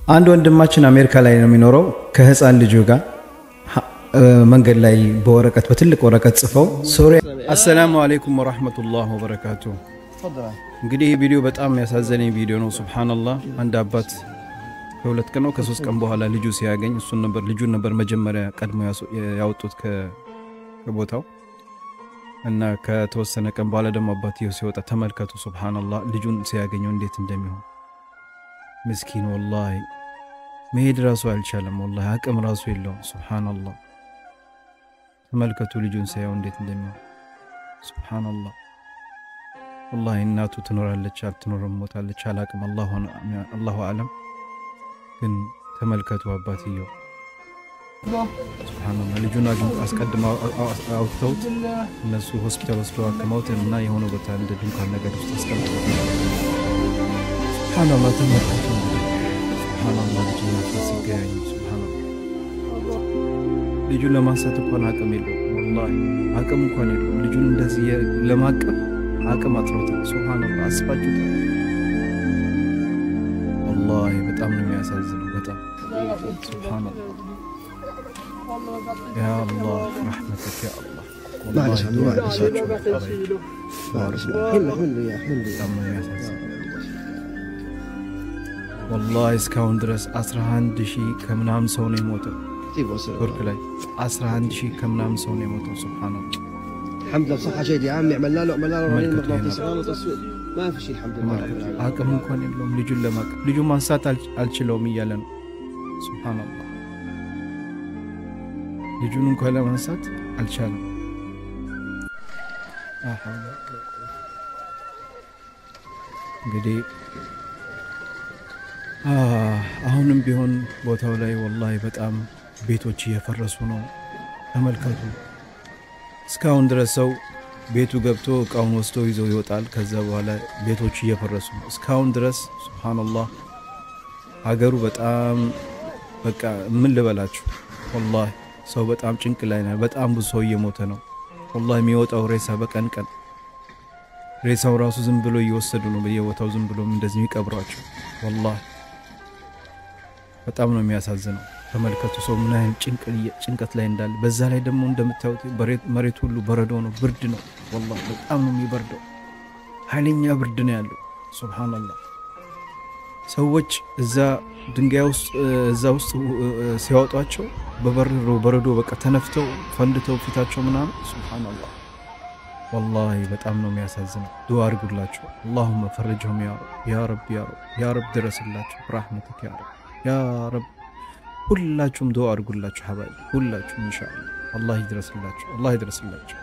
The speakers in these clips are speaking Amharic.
አንድ ወንድማችን አሜሪካ ላይ ነው የሚኖረው ከህፃን ልጁ ጋር መንገድ ላይ በወረቀት በትልቅ ወረቀት ጽፈው ሶሪያ። አሰላሙ አሌይኩም ወራህመቱላህ ወበረካቱ። እንግዲህ ይህ ቪዲዮ በጣም ያሳዘነኝ ቪዲዮ ነው። ሱብሃነላህ አንድ አባት ከሁለት ቀን ነው ከሶስት ቀን በኋላ ልጁ ሲያገኝ እሱን ነበር ልጁን ነበር መጀመሪያ ቀድሞ ያወጡት ከቦታው እና ከተወሰነ ቀን በኋላ ደግሞ አባትየው ሲወጣ ተመልከቱ። ሱብሃነላህ ልጁን ሲያገኘው እንዴት እንደሚሆን ምስኪን ወላሂ መሄድ ራሱ አልቻለም። ወላሂ አቅም ራሱ የለውም። ሱብሃነላህ ተመልከቱ ልጁን ሲያየው እንዴት እንደሚሆን ሱብሃነላህ። ወላሂ እናቱ ትኖራለች አትኖርም፣ ሞታለች፣ አላቅም። አላሁ አለም። ግን ተመልከቱ አባትየው ሱብሃነላህ ልጁን አስቀድመው አውጥተውት እነሱ ሆስፒታል ወስደው አክመውት እና የሆነ ቦታ እንደ ድንኳን ነገር ውስጥ አስቀምጠው ሱብሃነላህ ተመልከቱ። ሱብሃነላህ ልጁን ናፍቆት ሲገያኙ ሱብሃነላህ ልጁን ለማንሳት እንኳን አቅም የለውም። ወላሂ አቅም እንኳን የለውም። ልጁን እንደዚህ ለማቀፍ አቅም አጥሮታል። ሱብሃነላህ አስባችሁታል? ወላሂ በጣም ነው የሚያሳዝነው። በጣም ሱብሃነላህ ያ አላህ ረሕመተክ ያ አላህ ወላሂ እስካሁን ድረስ 11 ሺህ ከምናምን ሰው ነው የሞተው። ቱርክ ላይ 11 ሺህ ከምናምን ሰው ነው የሞተው። ሱብሃነላህ الحمد لله بصحة جيدة يا عمي عملنا له عملنا له رنين مغناطيسي ما له تسويق ما في شيء الحمد لله رب العالمين አቅም እንኳን የለውም ልጁን ለማቀፍ ልጁን ማንሳት አልችለውም እያለ ነው። ሱብሃነላህ ልጁን እንኳን ለማንሳት አልቻለም። እንግዲህ አሁንም ቢሆን ቦታው ላይ ወላሂ በጣም ቤቶች እየፈረሱ ነው። ተመልከቱ። እስካሁን ድረስ ሰው ቤቱ ገብቶ እቃውን ወስዶ ይዞ ይወጣል። ከዛ በኋላ ቤቶች እየፈረሱ ነው። እስካሁን ድረስ ሱብሃነላህ ሀገሩ በጣም በቃ ምን ልበላችሁ ወላሂ ሰው በጣም ጭንቅ ላይ ነው። በጣም ብዙ ሰው እየሞተ ነው። ወላሂ የሚወጣው ሬሳ በቀን ቀን ሬሳው ራሱ ዝም ብሎ እየወሰዱ ነው በየቦታው ዝም ብሎ እንደዚህ የሚቀብሯቸው። ወላሂ በጣም ነው የሚያሳዝነው። ተመልከቱ ሰው ምን አይነት ጭንቀት ላይ እንዳለ። በዛ ላይ ደግሞ እንደምታዩት መሬት ሁሉ በረዶ ነው፣ ብርድ ነው። ወላሂ በጣም ነው የሚበርደው። ኃይለኛ ብርድ ነው ያለው። ሱብሃነላህ ሰዎች እዛ ድንጋይ ውስጥ እዛ ውስጥ ሲያወጧቸው በበረዶ በረዶ በቃ ተነፍተው ፈንድተው ፊታቸው ምናምን ሱብሃነላህ ወላሂ በጣም ነው የሚያሳዝነው። ዱዓ አድርጉላቸው። አላሁመ ፈረጅሁም ያ ረብ ያ ረብ ያ ረብ ያ ረብ ድረስላቸው ብራህመትክ ያ ረብ ያ ረብ ሁላችሁም ዱዓ አድርጉላቸው ሀባይ ሁላችሁም ኢንሻአላህ አላህ ይድረስላቸው አላህ ይድረስላቸው።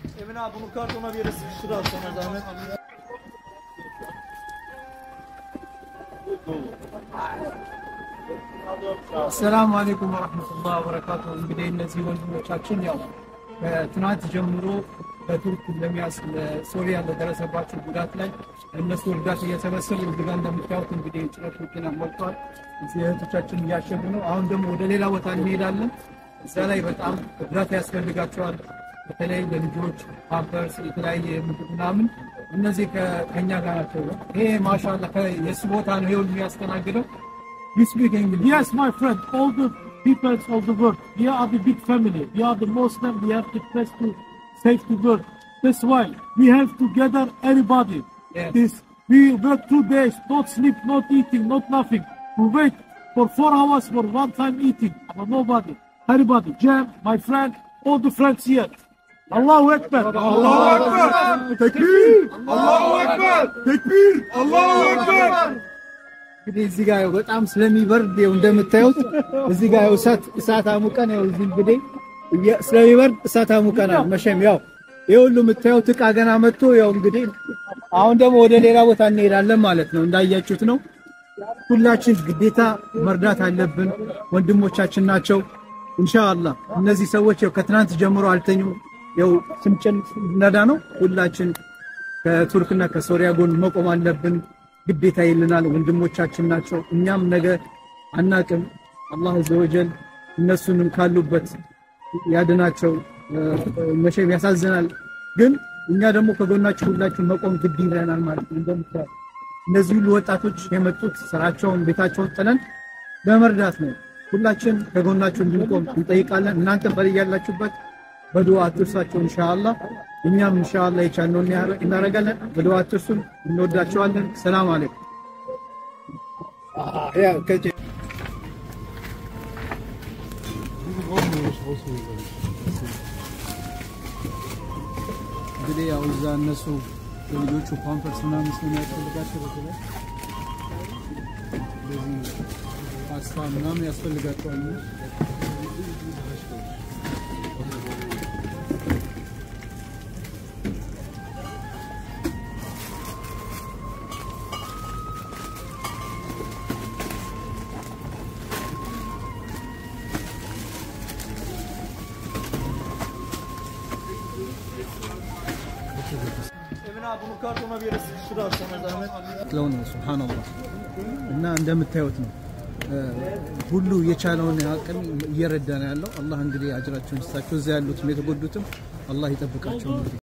አሰላሙ አለይኩም ወረህመቱላህ ወበረካቱ። እንግዲህ እነዚህ ወንድሞቻችን ያው ከትናንት ጀምሮ በቱርክ ለሚያስ ለሶሪያ ለደረሰባቸው ጉዳት ላይ እነሱ እርዳታ እየሰበሰቡ እዚህ ጋር እንደምታዩት እንግዲህ ጭነት መኪና ሞልቷል። እዚህ እህቶቻችን እያሸጉ ነው። አሁን ደግሞ ወደ ሌላ ቦታ እንሄዳለን። እዛ ላይ በጣም እርዳታ ያስፈልጋቸዋል። በተለይ ለልጆች ፓምፐርስ፣ የተለያየ ምግብ ምናምን እነዚህ ከኛ ጋር ናቸው። ይሄ ማሻላ የእሱ ቦታ ነው። ይሄ ሁሉ የሚያስተናግደው You speak English. Yes, my friend. All the peoples of the world. We are the big family. We are the Muslim. We have the best to save the world. That's why we have to gather everybody. Yes. This we work two days, not sleep, not eating, not nothing. We wait for four hours for one time eating. But nobody. Everybody. Jam, my friend, all the friends here. Allahu Akbar. Allahu Akbar. Tekbir. Allahu Akbar. Tekbir. Allahu Akbar. እንግዲህ እዚህ ጋር በጣም ስለሚበርድ ያው እንደምታዩት እዚህ ጋር ያው እሳት እሳት አሙቀን ያው እዚህ እንግዲህ ስለሚበርድ እሳት አሙቀናል። መቼም ያው ይሄ ሁሉ የምታዩት እቃ ገና መጥቶ ያው እንግዲህ አሁን ደግሞ ወደ ሌላ ቦታ እንሄዳለን ማለት ነው። እንዳያችሁት ነው። ሁላችን ግዴታ መርዳት አለብን። ወንድሞቻችን ናቸው። ኢንሻአላህ እነዚህ ሰዎች ያው ከትናንት ጀምሮ አልተኙም። ያው ስንጭን ነዳ ነው። ሁላችን ከቱርክና ከሶሪያ ጎን መቆም አለብን። ግዴታ ይልናል። ወንድሞቻችን ናቸው። እኛም ነገ አናቅም። አላህ አዘወጀል እነሱንም ካሉበት ያድናቸው። መቼም ያሳዝናል፣ ግን እኛ ደግሞ ከጎናቸው ሁላችን መቆም ግድ ይለናል ማለት ነው። እንደምታዩት እነዚህ ሁሉ ወጣቶች የመጡት ስራቸውን ቤታቸውን ጥለን ለመርዳት ነው። ሁላችን ከጎናችሁ እንድንቆም እንጠይቃለን። እናንተ በያላችሁበት በዱዓ አትርሷቸው ኢንሻአላህ። እኛም ኢንሻአላህ የቻልነውን እናደርጋለን። በዱዓ አትርሱን። እንወዳቸዋለን። ሰላም አለይኩም። እንግዲህ ያው እዛ እነሱ የልጆቹ ፓምፐርስ ምናምን ስለሚያስፈልጋቸው በተለይ እንደዚህ ፓስታ ምናምን ያስፈልጋቸዋል። ለው ነው ሱብሃንአላህ። እና እንደምታዩት ነው ሁሉ የቻለውን አቅም እየረዳ ነው ያለው። አላህ እንግዲህ አጅራቸውን ይስጣቸው። እዚያ ያሉትም የተጎዱትም አላህ ይጠብቃቸው። እንግዲህ